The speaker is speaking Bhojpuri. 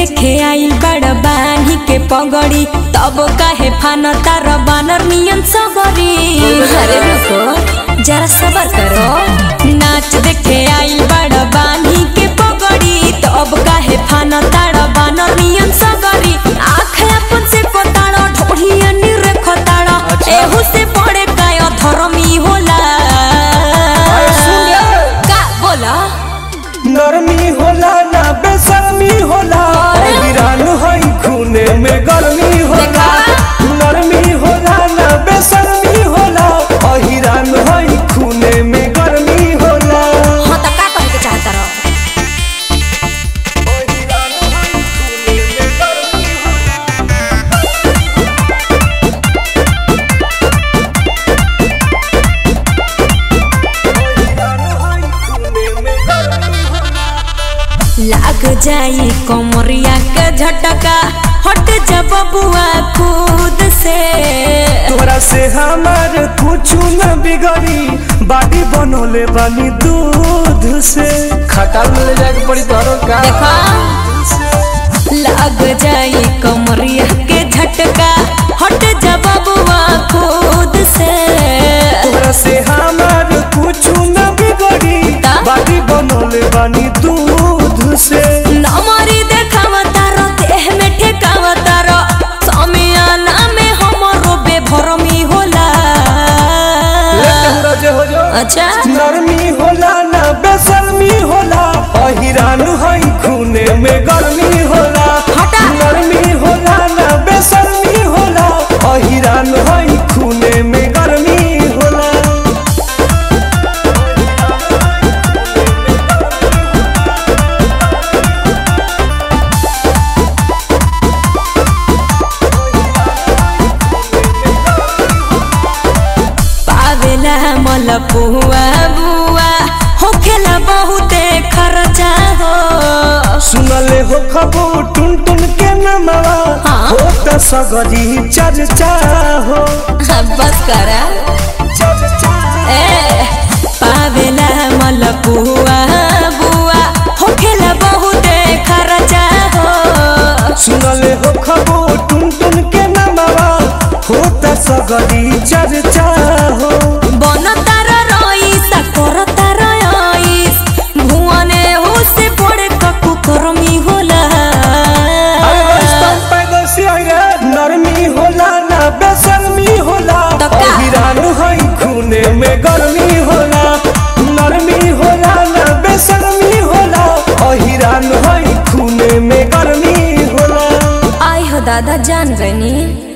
देखे आइल बड़ बानी के पगड़ी तब काहे फान तार बानर नियन सबरी अरे रुको जरा सबर करो नाच देखे आइल बड़ बानी के पगड़ी तब काहे फान तार बानर नियन सबरी आँख अपन से पताड़ ढोढ़िया निरेख ताड़ एहू से पड़े काय धर्मी होला का बोला नरमी होला ना बेशर्मी होला वीरान हई खूने में गर्मी होला नरमी होला ना बेशर्मी होला अहिरान हई खूने में गर्मी होला हाँ तो का कहे के चाहता रहो अहिरान हई खूने में गर्मी होला अहिरान हई खूने में गर्मी होला लाग जाई कमरिया के झटका हट जब बुआ खुद से तोरा से हमार कुछ न बिगड़ी बाडी बनोले बानी दूध से खटाल में ले जाके पड़ी तोरो का देखा लाग जाई कमरिया के झटका हट जब बुआ खुद से तोरा से हमार कुछ न बिगड़ी ता? बाडी बनोले बानी दूध से नमरी देखाव तारो देह में ठेकाव तारो समियाना में हमरो बेभरमी होला लेके हो जो अच्छा नरमी होला ना बेशर्मी होला अहिरान हई खूने में गर्मी होला हटा। नरमी होला ना बेशर्मी होला अहिरान हई खूने में गर्मी होला पावेला मल पुआ बुआ होखेला बहुते खर्चा हो सुनले हो खबो टुन टुन के नमवा हाँ। हो त सगरी चर्चा हो बस करा चर्चा ए पावेला मल पुआ बुआ होखेला बहुते खर्चा हो सुनले हो खबो टुन टुन के नमवा हो त सगरी चर्चा हो बन तार रईस कर तार रईस भुवने हुसे पड़े ककु करमी होला नरमी होला ना बेशर्मी होला तो का? अहिरान हई खूने में गर्मी होला नरमी होला ना बेशर्मी होला अहिरान हई खूने में गर्मी होला आई हो दादा जान गनी